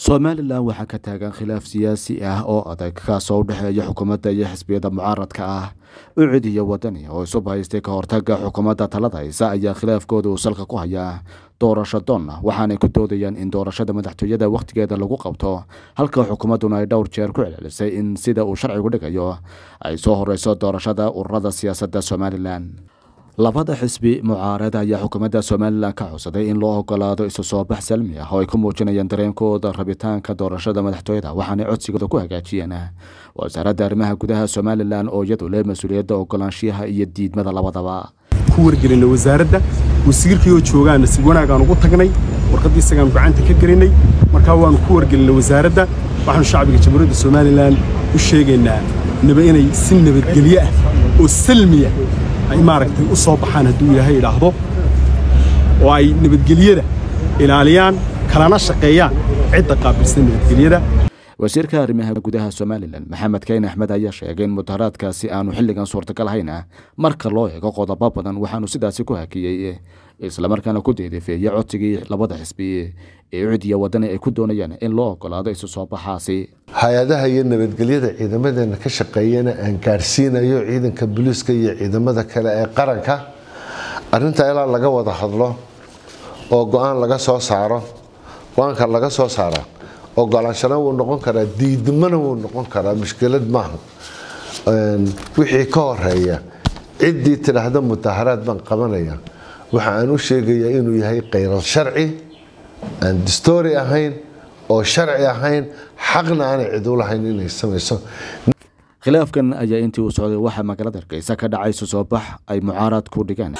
somalilan waxaa ka taagan khilaaf siyaasi ah oo adag kaasoo u dhexeeya xukuumadda iyo xisbiyada mucaaradka ah ucid iyo wadani oo isub haystay ka hortaga xukuumadda talada haysa ayaa khilaafkooda uu salka ku hayaa doorasho doonna waxaanay ku doodayaan in doorashada madaxtooyada wakhtigeeda lagu qabto halka xukuumadduna ay dhowr jeer ku celcelisay in sida uu sharcigu dhigayo ay soo horeyso doorashada ururada siyaasadda somalilan labada xisbi mucaarad ayaa xukuumadda somalilan ka codsaday in loo ogolaado isu soo bax salmi ah oo ay ku muujinayaan dareenkooda rabitaanka doorashada madaxtooyada waxaanay codsigooda ku hagaajiyeen wasaaradda arrimaha gudaha somalilan oo iyadu leh mas-uuliyadda ogolaanshiyaha iyo diidmada labadaba ku wargelinay wasaaradda wasiirkii oo joogaana si wanaagaan ugu tagnay warqaddii isagaan gacanta ka gelinay markaa waannu ku wargelinay wasaaradda waxaanu shacbiga jamhuuriyadda somalilan u sheegaynaa naba inay si nabadgelyo ah oo salmiya ay maaragtay u soo baxaan hadduu ilaahay idhaahdo oo ay nabadgelyada ilaaliyaan kalana shaqeeyaan cidda qaabilsan nabadgelyada wasiirka arrimaha gudaha somalilan maxamed kayn axmed ayaa sheegay in mudaharaadkaasi aanu xilligan suurtagal hayna marka loo eego qodobo badan waxaanu sidaasi ku hakiyey islamarkaana ku deedefeeyey codsigii labada xisbi ee ucidiya wadani ay ku doonayaan in loo ogolaado isu soo baxaasi hay-adaha iyo nabadgelyada ciidamadeena ka shaqeeyana aan gaadhsiinayo ciidanka booliiska iyo ciidamada kale ee qaranka arintaa ilaa laga wada hadlo oo go-aan laga soo saaro go-aanka laga soo saara ogolaanshana wuu noqon karaa diidmana wuu noqon karaa mushkilad maaha wixii ka horeeya ciddii tidhaahda mudaharaad baan qabanaya waxa aan u sheegayaa inuu yahay khayral sharci aan distoori ahayn oo sharci ahayn xaqna aanay cid u lahayn inay samayso khilaafkan ayaa intii uu socday waxaa magaalada hargeysa ka dhacay isu soo bax ay mucaarad ku dhigeen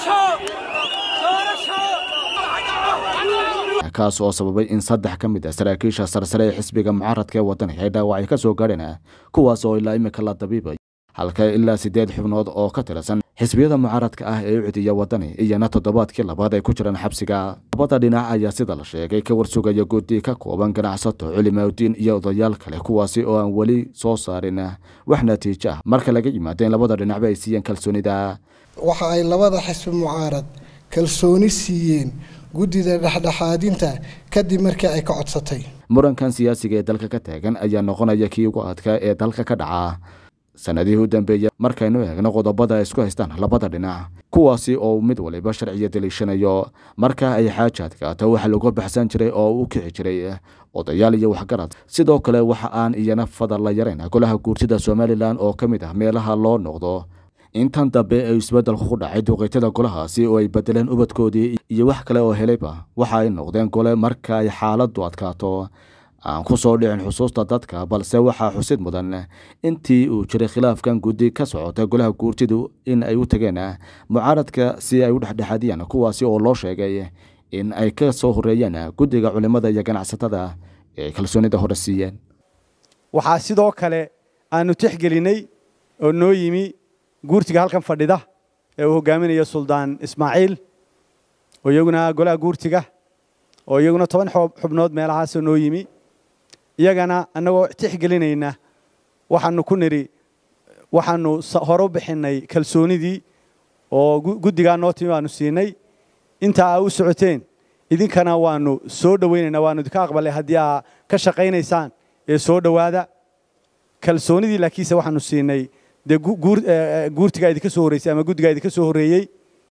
kaas oo sababay in saddex ka mid ah saraakiisha sarsare ee xisbiga mucaaradka ee wadani ay dhaawacyo ka soo gaadheen kuwaas oo ilaa imika la dabiibay halka ilaa siddeed xubnood oo ka tirsan xisbiyada mucaaradka ah ee ucidiya wadani iyana toddobaadkii labaad ay ku jiraan xabsiga labada dhinac ayaa sida la sheegay ka warsugaya guddi ka kooban ganacsato culimaadudiin iyo odayaal kale kuwaasi oo aan weli soo saarin wax natiijo ah marka laga yimaado in labada dhinacba ay siiyeen kalsoonida waxa ay labada xisbi mucaarad kalsooni siiyeen guddida dhexdhexaadinta kadib markii ay ka codsatay murankan siyaasiga ee dalka ka taagan ayaa noqonaya kii ugu adkaa ee dalka ka dhaca sanadihii u dambeeya markaynu eegno qodobada ay isku haystaan labada dhinac kuwaasi oo mid waliba sharciya daliishanayo marka ay xaaja adkaato waxa lagu baxsan jiray oo u kici jiray odayaal iyo waxgarad sidoo kale waxa aan iyana fadal la yarayn golaha guurtida somalilan oo ka mid ah meelaha loo noqdo intan dambe ay isbeddelku ku dhacay duqeytada golahaasi oo ay bedeleen ubadkoodii iyo wax kale oo helayba waxa ay noqdeen gole marka ay xaaladdu adkaato aan ku soo dhicin xusuusta dadka balse waxaa xusid mudan intii uu jiray khilaafkan guddi ka socota golaha guurtidu in ay u tageen mucaaradka si ay u dhexdhexaadiyaan kuwaasi oo loo sheegay in ay ka soo horeeyeen guddiga culimmada iyo ganacsatada ee kalsoonida hore siiyeen waxaa sidoo kale aanu tixgelinay oo noo yimi guurtiga halkan fadhida ee uu hogaaminayo suldaan ismaaciil oo iyaguna golaha guurtiga oo iyaguna toban xubnood meelahaasoo noo yimi iyagana annagoo tixgelinayna waxaanu ku nidhi waxaanu hore u bixinnay kalsoonidii oo guddigaa noo timi baanu siinay intaa aa u socoteen idinkana waanu soo dhowaynaynaa waanu idinka aqbalay haddii aa ka shaqaynaysaan ee soo dhowaada kalsoonidii laakiinse waxaanu siinay dee guurtigaa idinka soo horreysay ama guddigaa idinka soo horreeyey